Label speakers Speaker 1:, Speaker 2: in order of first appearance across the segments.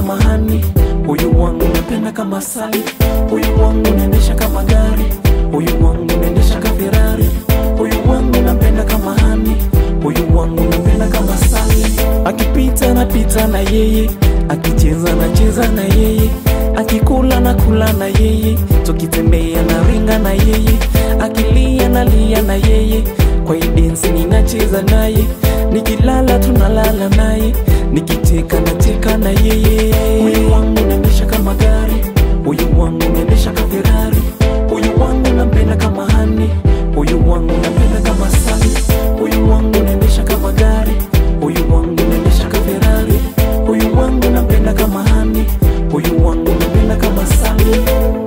Speaker 1: kama hani, huyu wangu napenda kama sali, huyu wangu naendesha kama gari, huyu wangu naendesha ka Ferrari, huyu wangu napenda kama hani, huyu wangu napenda kama sali, akipita napita na yeye, akicheza nacheza na yeye, akikula na kula na yeye, tukitembea na ringa na yeye, akilia nalia na yeye, kwa hii densi ninacheza naye, nikilala tunalala naye, nikicheka nacheka na yeye. Huyu wangu naendesha kama gari, huyu wangu naendesha ka Ferrari, huyu wangu nampenda kama hani, huyu wangu napenda kama sali, huyu wangu naendesha kama gari, huyu wangu naendesha ka Ferrari, huyu wangu napenda kama hani, huyu wangu napenda kama sali.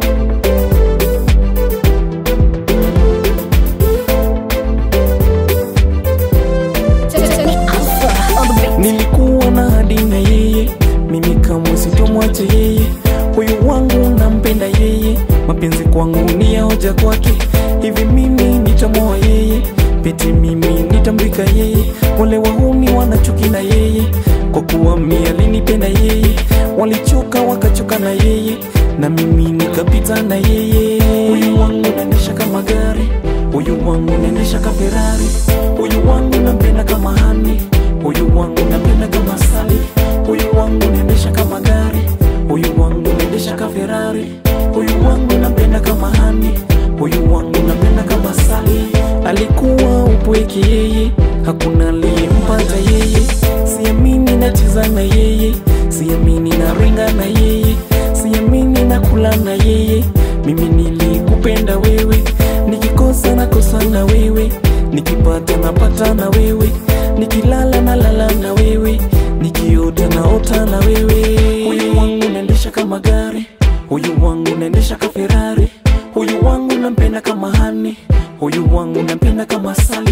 Speaker 2: Tony Alpha on the beat.
Speaker 1: Nilikuwa na hadi na yeye, mimi kamwe sitomwache yeye. Huyu wangu nampenda yeye, mapenzi kwangu ni ya hoja kwake. Hivi mimi nitamwoa yeye, pete mimi nitamwika yeye. Wale wahuni wanachuki na yeye, kwa kuwa mimi alinipenda yeye. Walichoka wakachoka na yeye, na mimi nikapita na yeye. Huyu wangu naendesha kama gari, huyu wangu naendesha ka Ferrari, huyu wangu nampenda kama hani Huyu wangu napenda kama sali, huyu wangu naendesha kama gari, huyu wangu naendesha ka Ferrari, huyu wangu napenda kama hani, huyu wangu napenda kama sali. Alikuwa upweke yeye, hakuna aliyempata yeye, siamini nacheza na yeye, siamini na ringa na yeye, siamini na kula na yeye. Mimi nilikupenda wewe, nikikosa nakosa na wewe, nikipata napata na wewe nikilala na lala na wewe, nikiota naota na wewe. Huyu wangu naendesha kama gari, huyu wangu naendesha ka Ferrari, huyu wangu nampenda kama hani, huyu wangu nampenda kama sali,